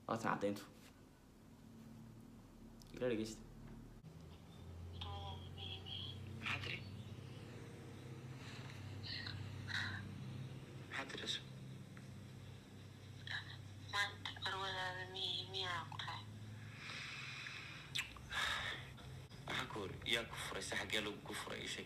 waatan caddayntu ila dhegeysta maxaa tiri maxaa tiri isu maanta barwadaada mi miyaa ku tahay maxaa ku hori yaa ku furay se xaggee lagu ku furay ii sheeg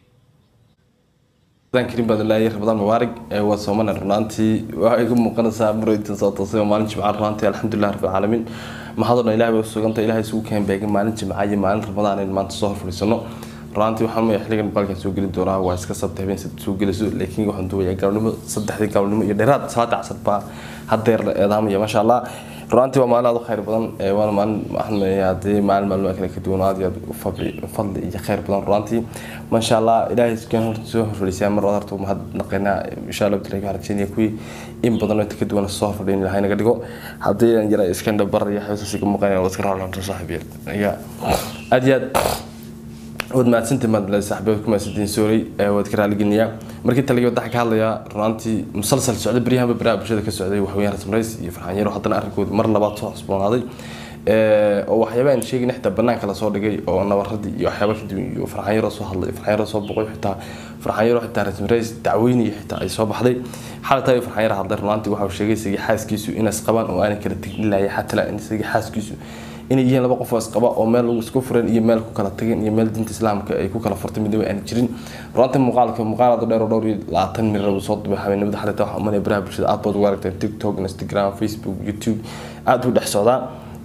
dan karim baad ilaahay ramadaan mubaarak ee waa soomana runaantii waxay igu muuqanaysaa maraytan soo toosay oo maalin jimca runaantii alxamdulilah rabbil caalamiin mahadona ilahay bay usuganta ilahay isugu keen beegay maalin jimca iyo maalin ramadaan in maanta soo horfadhiisano runaantii waxaan maya xilligan baalkan soo geli doonaa waa iska sabta habeen sad soo geliso laakiin waxaan duubayaa gaalnimo saddexdii gaalnimo iyo dheeraad salaada casar baa hadeer la eedaamaya maasha allah runaantii waa maalin aad u khayr badan ee waana maalin waxaan leeyahay haddii maalin maalmo kale ka duwan aad iyo aad u fadli fadli iyo khayr badan runaantii maasha allah ilaahay iskeen horta soo horfadhiisaya mar waad horta mahad naqaynaa insha allah bilahi waxaan rajeynaya kuwii in badan oo inta ka duwan soo horfadhiyin ilahay naga dhigo haddii aan yara iskeen dhabar iyo xeesaasi ka muuqanaya waa iska raalanta saaxiibyeel ayaa aad iyo aad waad mahadsantahay maadle saaxiibaad ku mahadsantihiin sorry ee waad ka raaligeliyaa markii taliya waxaan ka hadlayaa runaantii musalsal socday baryahanba baraha bulshada ka socday waxweeyaan rasmarays iyo farxaan yaro haddana arrinkooda mar labaad soo cusboonaaday oo waxyaaba aan sheegin xitaa banaanka lasoo dhigay oo nabaradii iyo waxyaaba kadib iyo farxaan yaro soo hadlay farxaan yaro soo boqoy xitaa farxaan yaro xitaa rasmarays dacweyniyo xitaa ay soo baxday xalata farxaan yaro hadlay runaantii waxa uu sheegay isagii xaaskiisu inays qabaan oo aanay kala tegin laaya xataa isagii xaaskiisu inay yihiin laba qof oo isqaba oo meel lagu isku furan iyo meel ku kala tageen iyo meel diinta islaamka ay ku kala furtay midnaba aan jirin runtii muuqaalka muuqaalada dheer oo dhowr iyo labaatan mirar uu soo dubay habeenimada xalita waxaa umanaya baraha bulshada aad baad ugu aragteen tiktok instagram facebook youtube aad u dhex socdaa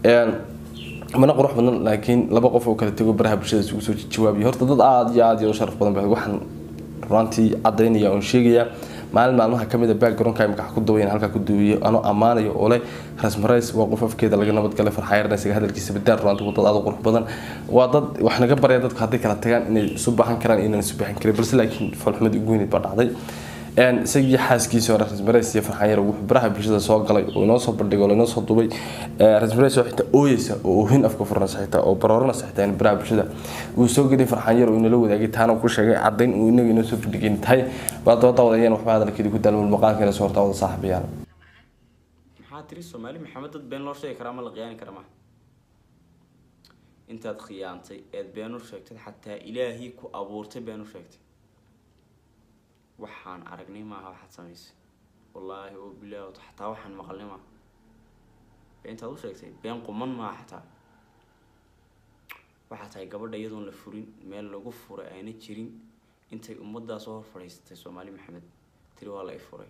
mana qurux badan laakiin laba qof oo kala tego baraha bulshada isugu soo jawaabiya horta dad aad iyo aad iyo u sharaf badan ba waxaan runtii cadaynaya oon sheegaya maalin maalmaha kamid a backgroundka imika ku duwayn halkaa ku duwiyo anoo ammaanayo oo leh rasmarays waa qof afkeeda laga nabadgalay farxayarna isaga hadalkiisa badaar runtii waa dad aad u qurux badan waa dad wax naga baraya dadku hadday kala tagaan inay isu baahan karaan inaan isu baahan karin balse laakiin falxumad ugu weyneyd baa dhacday isagii xaaskiisa hore rasmarays iyo farxanyar wuxuu baraha bulshada soo galay oo inoo soo bandhigay oo inoo soo dubay rasmarays oo xitaa ooyeysa oo oohin afka furanaysa xitaa oo barooranaysa xitaa in baraha bulshada uu soo geliyay farxanyar oo inala wadaagay taana ku sheegay caddayn uu inaga inoo soo bandhigay tahay baa dooda wadayeen waxba hadalkeedii ku daalmul maqaalkeena soo hortaa wada saaxiibayaal maxaa tiri soomaali maxamed dad been loo sheegi karaa ma la khiyaani kara ma intaad khiyaantay eed been u sheegtay xataa ilaahii ku abuurtay been u sheegtay waxaan aragnay maaha waxaad samaysay wallaahi oo bilaahi xataa waxaan maqalnay maaha beentaad u sheegtay been quman maaha xataa waxaa tahay gabadha iyadoon la furin meel lagu furay ayna jirin intay ummaddaa soo hor fadhiisatay soomaali maxamed tiri waa la i furay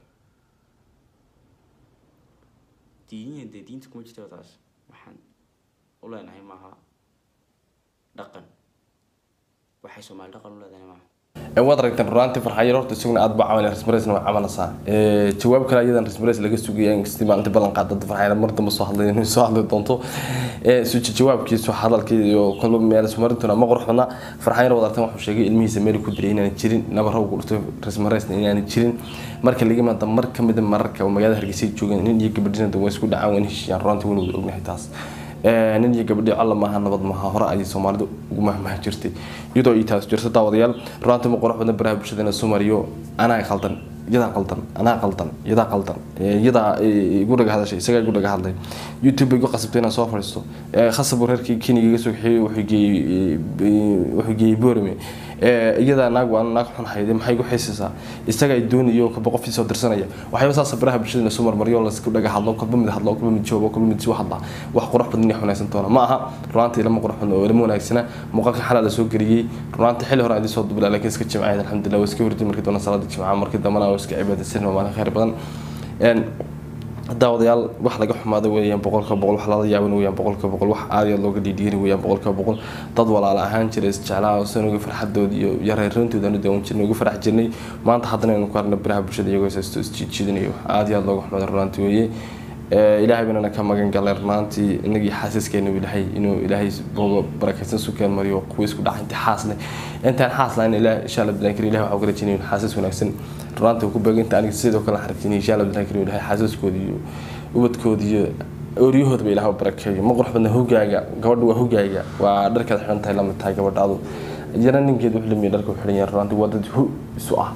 diiniyan dee diinta kuma jirta taas waxaan u leenahay maaha dhaqan waxay soomaali dhaqan u leedahay maaha waad aragteen runaantii farxayar horta isaguna aad baa camal rasmaraysna waa camalasa jawaab kale ayadan rasmarays laga sugaya inkastii maalinta ballan qaada dad farxayar mar dambe soo hadlay inuu soo hadli doonto suji jawaabkiisu hadalkii iyo kolba meel ismarintuna ma qurux badna farxayar waad aragteen wuxuu sheegay ilmihiisa meel ku diray inaan jirin nabara ugu dhurtay rasmaraysna inaan jirin marka laga imaada mar ka mid a mararka oo magaalada hargeysa joogeen nin iyo gabadhina waa isku dhacaan waa heshiiyaan runaantii waynu wada ognahay taas nin iyo gabadhii alla maaha nabad maaha hore ayay soomaalidu ugu mahmaha jirtay iyadoo ii taas jirta daawadayaal runaantii ma qurux badan baraha bulshada inay soo mariyo anaa qaldan iyadaa qaldan anaa qaldan iyadaa qaldan iyadaa igu dhaga hadashay isagaa igu dhaga hadlay youtube bay igu qasabtay inaan soo fadhiisto khasab reerkii keniga iga soo kaxeeyey wuxuu geeyey wuxuu geeyey boorame iyadaa naag waa naag xun hayde maxay igu xiisaysaa isaga ay doonayo kaba qofkii soo dirsanaya waxyaaba saasa baraha bulshada inay soo marmaryo laisku dhaga hadlo kolba mid hadlo kolba mid joogo kolba mid soo hadla wax qurux badan inay xunaysan doona ma aha runaantii lama qurux badna oo lama wanaagsana muuqaalka xalaa la soo geliyey runaantii xilli hore adii soo dubla laakiin iska jimcayd alxamdulilah waa iska hurdi markii doona salaada jimca markii dambana waa iska cibaadaysan waa maalin khayr badan daawadayaal wax laga xumaada weeyaan boqolka boqol wax lala yaaban weeyaan boqolka boqol wax aad iyo aad looga dhiidhiiri weeyaan boqolka boqol dad walaala ahaan jira isjeclaa oo san uga farxadooda iyo yareerintooda aanu daawan jirnay uga farax jirnay maanta haddana aynu ku arna baraha bulshada iyagoo isaysto isjiidjiidinayo wax aad iyo aad looga xumaada runaantii weeye ilaahay banana ka magan galay runaantii inagii xaasaskeena ilaahay inuu ilaahay boogo barakaysan sukeen mariyo kuwa isku dhaca intii xaas leh intaan xaas lahayn ilaah insha allah bilan kari ilahi waxaa uga rajinaya xaasas wanaagsan runaantii ku beeginta aniga sidoo kale xarajinaya insha allah bilan kari ilahay xaasaskooda iyo ubadkooda iyo ooryahoodaba ilaah barakeeyo ma qurux badna hogaaga gabadha waa hogaaga waa dharkaad xiran tahay lamid tahay gabadhaadu iyana ninkeed wuxuu lamiya dharka xiran yahay runaantii waa dad hu isu ah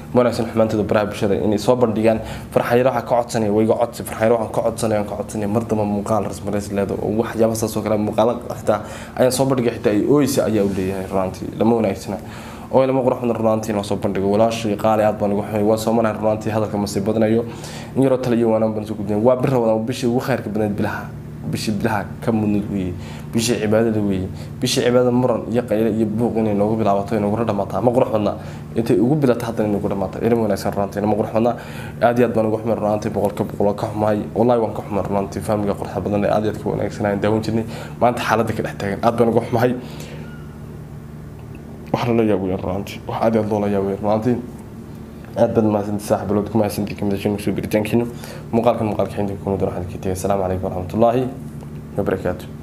wanaagsan xumaantooda baraha bulshada inay soo bandhigaan farxayaro waxaa ka codsanaya wayga codsi farxayaro waxaan ka codsanaya ka codsanaya mar damba muuqaal rasmareys leedo oo waxyaaba saas oo kale muuqaalo xitaa ayaan soo bandhigay xitaa ay ooysa ayaa u leeyahay runaantii lama wanaagsana oo lama qurux badan runaantii inoo soo bandhigo walaashii qaali aad baan ugu xumay waa soomanahay runaantii hadalka masii badanayo in yaroo tale iyo waanaan baan soo gudbinayn waa bir ramadaan bishii ugu khayrka badneed bilaha bishii bilaha ka mudnid weeye bishii cibaadada weeye bishii cibaadada muran iyo qayle iyo buuq inay noogu bilaabato inagula dhamaataa ma qurux badna intay ugu bilata haddana inagu dhamaata ilma wanaagsan runaantii ma qurux badna aad iyo aad baan ugu xumay runaantii boqolka boqol ka xumahay wallahi waan ka xumay runaantii faamiga quruxda badan ee aad iyo aad ka wanaagsanayaan daawan jirnay maanta xaaladda ka dhex taagan aad baan ugu xumahay wax lala yaabaya runaantii wax aad iyo aad loola yaabaya runaantii aad baad mahadsanti saaxiibalod ku mahadsanti kamidashin kusoo biritaankiina muuqaalkan muuqaalka xinta kuna doon waxaan ka tegay asalaamu calaykum waraxmatullaahi wabarakaatu